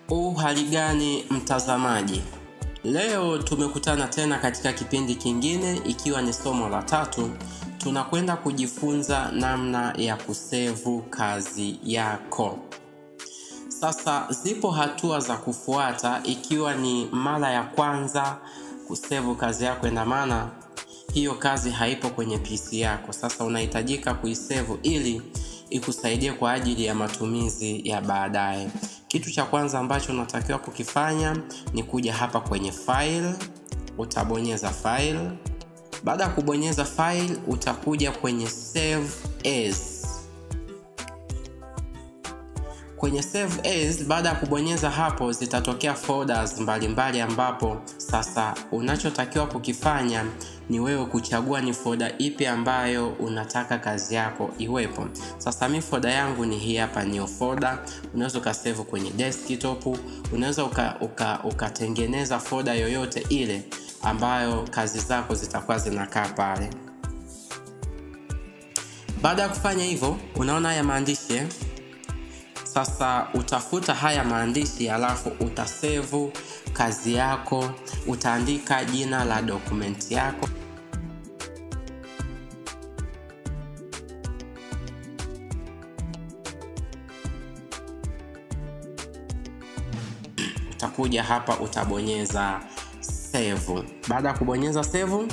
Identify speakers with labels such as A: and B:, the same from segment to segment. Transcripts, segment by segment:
A: U hali gani mtazamaji? Leo tumekutana tena katika kipindi kingine ikiwa ni somo la tatu. Tunakwenda kujifunza namna ya kusevu kazi yako. Sasa zipo hatua za kufuata ikiwa ni mara ya kwanza kusevu kazi yako, ina maana hiyo kazi haipo kwenye PC yako. Sasa unahitajika kuisevu ili ikusaidie kwa ajili ya matumizi ya baadaye. Kitu cha kwanza ambacho unatakiwa kukifanya ni kuja hapa kwenye file, utabonyeza file. Baada ya kubonyeza file, utakuja kwenye save as. Kwenye save as, baada ya kubonyeza hapo, zitatokea folders mbalimbali, ambapo sasa unachotakiwa kukifanya ni wewe kuchagua ni folder ipi ambayo unataka kazi yako iwepo. Sasa mi folder yangu ni hii hapa, new folder. Unaweza ukasave kwenye desktop, unaweza ukatengeneza uka, uka folder yoyote ile ambayo kazi zako zitakuwa zinakaa pale. Baada ya kufanya hivyo, unaona haya maandishi sasa utafuta haya maandishi alafu utasevu kazi yako, utaandika jina la dokumenti yako. Utakuja hapa utabonyeza save. Baada ya kubonyeza save,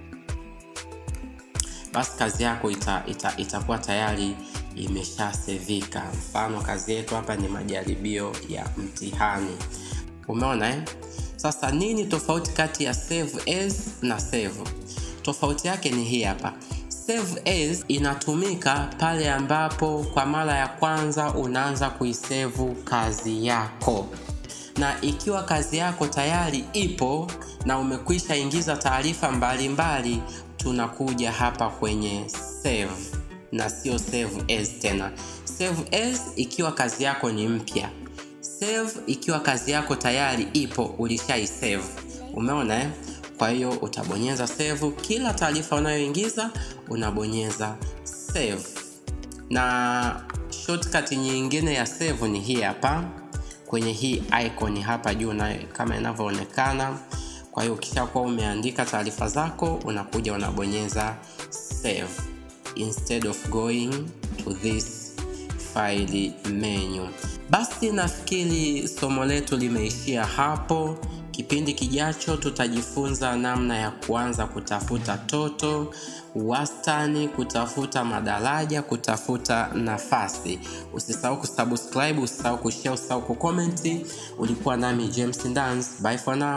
A: basi kazi yako ita, ita, itakuwa tayari imeshasevika. Mfano, kazi yetu hapa ni majaribio ya mtihani. Umeona eh? Sasa nini tofauti kati ya save as na save? Tofauti yake ni hii hapa. Save as inatumika pale ambapo kwa mara ya kwanza unaanza kuisevu kazi yako, na ikiwa kazi yako tayari ipo na umekwisha ingiza taarifa mbalimbali, tunakuja hapa kwenye save na sio save as tena. Save as ikiwa kazi yako ni mpya, save ikiwa kazi yako tayari ipo, ulishaisave. Umeona eh? Kwa hiyo utabonyeza save, kila taarifa unayoingiza unabonyeza save, na shortcut nyingine ya save ni hii hapa kwenye hii icon hapa juu na kama inavyoonekana. Kwa hiyo ukishakuwa umeandika taarifa zako unakuja unabonyeza save instead of going to this file menu. Basi nafikiri somo letu limeishia hapo. Kipindi kijacho tutajifunza namna ya kuanza kutafuta toto, wastani, kutafuta madaraja, kutafuta nafasi. Usisahau kusubscribe, usisahau kushare, usisahau kucomment. Ulikuwa nami James Ndans. Bye for now.